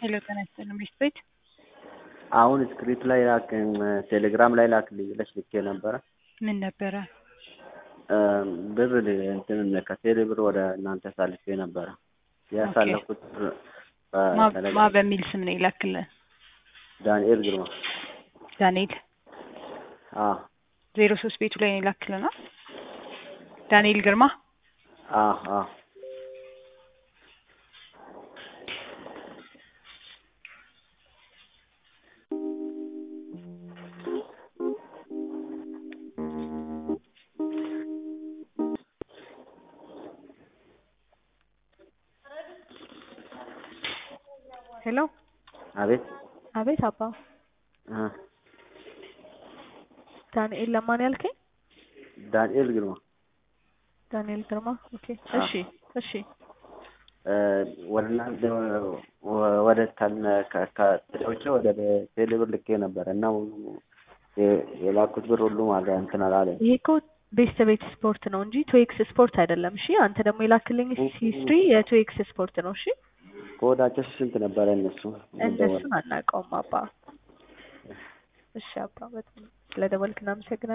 ሄሎ ጤና ይስጥልኝ ቤት ቤት አሁን ስክሪፕት ላይ ላክ ቴሌግራም ላይ ላክልኝ ብለሽ ልኬ ነበረ። ምን ነበረ? ብር እንትን ከቴሌ ብር ወደ እናንተ አሳልፌ ነበረ። ያሳለፍኩት ብር ማ በቴሌ- ማ በሚል ስም ነው ይላክልን? ዳንኤል ግርማ። ዳንኤል አዎ ዜሮ ሶስት ቤቱ ላይ ነው ይላክልና ዳንኤል ግርማ አዎ አዎ ሄሎ አቤት አቤት አባ እ ዳንኤል ለማን ያልከኝ? ዳንኤል ግርማ ዳንኤል ግርማ። ኦኬ አዎ። እሺ እሺ እ ወደ እናንተ ወ- ወደ ከነ- ከ- ከቴሌዎቼ ወደ ቴሌ ብር ልኬ ነበረ እና የ- የላኩት ብር ሁሉ ማጋ እንትን አላለም። ይሄ እኮ ቤስት ቤት ስፖርት ነው እንጂ ቱኤክስ ስፖርት አይደለም። እሺ አንተ ደግሞ የላክልኝ ሂስትሪ የቱኤክስ ስፖርት ነው። እሺ ከወዳቸው ስንት ነበረ እነሱ? እነሱን አናውቀውም አባ። እሺ አባ በጣም ስለደወልክ እናመሰግናለን።